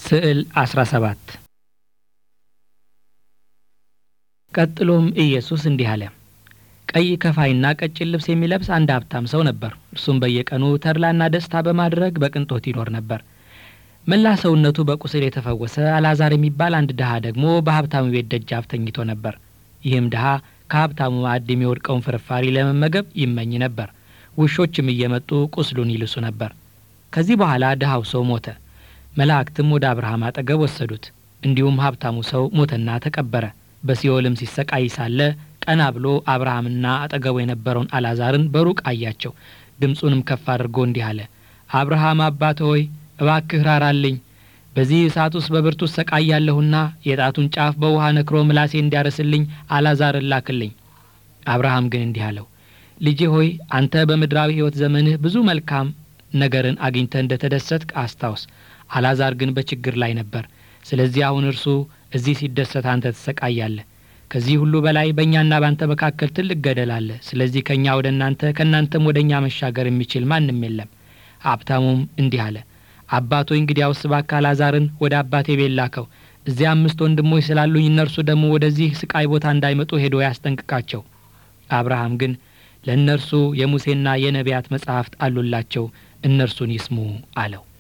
ስዕል 17 ቀጥሎም ኢየሱስ እንዲህ አለ። ቀይ ከፋይና ቀጭን ልብስ የሚለብስ አንድ ሀብታም ሰው ነበር። እርሱም በየቀኑ ተድላና ደስታ በማድረግ በቅንጦት ይኖር ነበር። መላ ሰውነቱ በቁስል የተፈወሰ አልዓዛር የሚባል አንድ ድሃ ደግሞ በሀብታሙ ቤት ደጃፍ ተኝቶ ነበር። ይህም ድሃ ከሀብታሙ ማዕድ የሚወድቀውን ፍርፋሪ ለመመገብ ይመኝ ነበር። ውሾችም እየመጡ ቁስሉን ይልሱ ነበር። ከዚህ በኋላ ድሃው ሰው ሞተ። መላእክትም ወደ አብርሃም አጠገብ ወሰዱት። እንዲሁም ሀብታሙ ሰው ሞተና ተቀበረ። በሲኦልም ሲሰቃይ ሳለ ቀና ብሎ አብርሃምና አጠገቡ የነበረውን አልዓዛርን በሩቅ አያቸው። ድምፁንም ከፍ አድርጎ እንዲህ አለ፣ አብርሃም አባት ሆይ እባክህ ራራልኝ። በዚህ እሳት ውስጥ በብርቱ እሰቃያለሁና የጣቱን ጫፍ በውሃ ነክሮ ምላሴ እንዲያርስልኝ አልዓዛርን ላክልኝ። አብርሃም ግን እንዲህ አለው፣ ልጄ ሆይ አንተ በምድራዊ ሕይወት ዘመንህ ብዙ መልካም ነገርን አግኝተህ እንደ ተደሰትክ አስታውስ። አልዓዛር ግን በችግር ላይ ነበር። ስለዚህ አሁን እርሱ እዚህ ሲደሰት አንተ ትሰቃያለህ። ከዚህ ሁሉ በላይ በእኛና ባንተ መካከል ትልቅ ገደል አለ። ስለዚህ ከእኛ ወደ እናንተ ከእናንተም ወደ እኛ መሻገር የሚችል ማንም የለም። ሀብታሙም እንዲህ አለ፣ አባቶ እንግዲያውስ እባክህ አልዓዛርን ወደ አባቴ ቤት ላከው። እዚያ አምስት ወንድሞች ስላሉኝ እነርሱ ደግሞ ወደዚህ ስቃይ ቦታ እንዳይመጡ ሄዶ ያስጠንቅቃቸው። አብርሃም ግን ለእነርሱ የሙሴና የነቢያት መጻሕፍት አሉላቸው፣ እነርሱን ይስሙ አለው።